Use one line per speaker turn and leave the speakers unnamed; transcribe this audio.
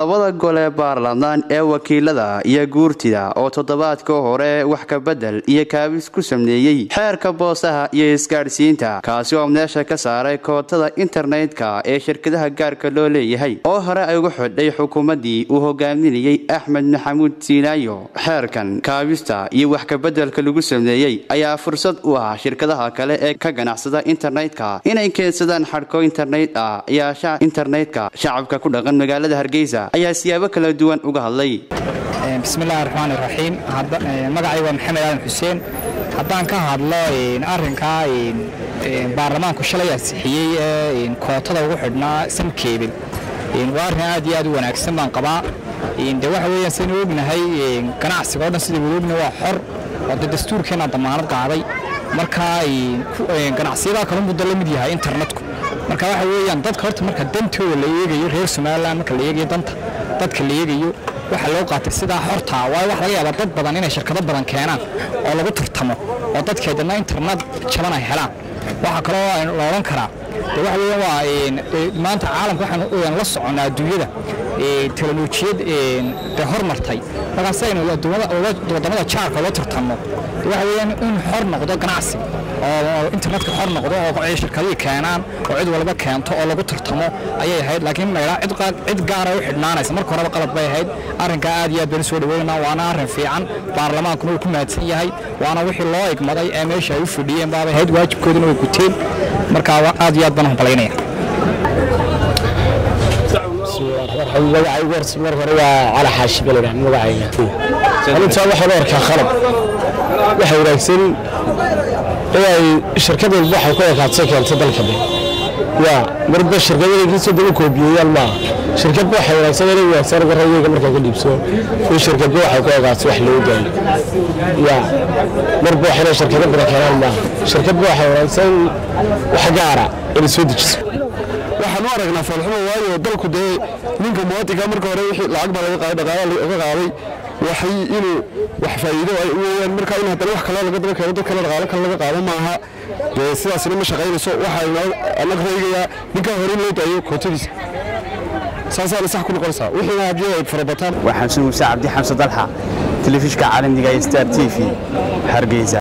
labada gole baarlamaan ee wakiilada iyo guurtida oo toddobaadka hore wax kabedel iyo kaabis ku sameeyey xeerka boosaha iyo isgaadhsiinta kaasi oo meesha ka saaray kootada internetka ee shirkadaha gaarka loo leeyahay oo hore ay ugu xidhay xukuumaddii uu hogaaminayey axmed maxamuud siinaayo xeerkan kaabista iyo wax kabedelka lagu sameeyey ayaa fursad u ah shirkadaha kale ee ka ganacsada internetka inay keensadaan xadhko internet ah yaasha internetka shacabka ku dhaqan magaalada hargeysa ayaa siyaabo kala duwan uga hadlay
bismillahi raxmaan iraxiim magacay waa maxamed aadan xuseen haddaan ka hadlo arinkaa baarlamaanku shalay ansixiyey ee kootada ugu xidhnaa samkeebel waa arrin aad iyo aad u wanaagsan baan qabaa de waxa weeyaan saynu ognahay ganacsiga o dhan sida wada ogna waa xor oo de dastuurkeenna damaanad qaaday marka ganacsiyadaha kale muddo la mid yahay internetku marka waxa weeyaan dadka horta marka dantooda la eegayo reer somalilan marka la eegayo danta dadka la eegayo waxaa loo qaatay sidaa xortaa waayo waxa laga yaabaa dad badan inay shirkado badan keenaan oo lagu tartamo oo dadkeedana internet jaban ay helaan waxaa kaloo la odhan karaa de waxa weeyaan waa maanta caalamka waxaan la soconnaa adduunyada teknolojiyad de hormartay markaa si aynu waddamada jaarka loo tartanno de waxa weeyaan in xor noqdo ganacsi oo internetka xor noqdo oo shirkadihii keenaan oo cid walba keento oo lagu tartamo ayay ahayd laakiin laydhaa cid gaara u xidhnaanaysa marka horeba qalad bay ahayd arrinkaa aad iyo aad baan soo dhaweynaa waana arrin fiican baarlamaankuna uu ku mahadsan yahay waana wixii loo igmaday ee meesha ay u fadhiyeen baabay ahayd waajibkooduna way guteen markaa aad iyo aad baan hamballaynaya
magacaygu mar hore waa cali xaashi baleydha magacayga arintaa waxaa loo arkaa qalab waxa wanaagsan inay shirkad walba waxay ku ekaadso keento dalka de yaa marba shirkadada inkastoo daba koobiyeeyaan maaha shirkadba waxay wanaagsan inay wanaagsan garayga markaa ka dhiibso in shirkadba waxay ku ekaadso wax loo daayo yaa marba wax inay shirkado badan keenaan maaha shirkadba waxay wanaagsan wax gaara inay soo dejiso
waxaan u aragnaa foolxumo waayo dalku dee ninka muwaadinka marka hore wixii lacag baa laga qaaday dhaqaala laga qaaday waxay inuu wax faa'iido ay weeyaan marka in haddana wax kale laga daba keeno dad kale dhaqaalo kale laga qaado maaha dee sidaasina ma shaqaynayso waxaa annaga reegayaa ninkaa hore in loo daayo kootadiisa saasaana sax ku noqonaysaa wixiina haddii ay farabataan
waxaan sunuusa cabdi xamse dalxa telefishka caalamiga ee star t v hargeysa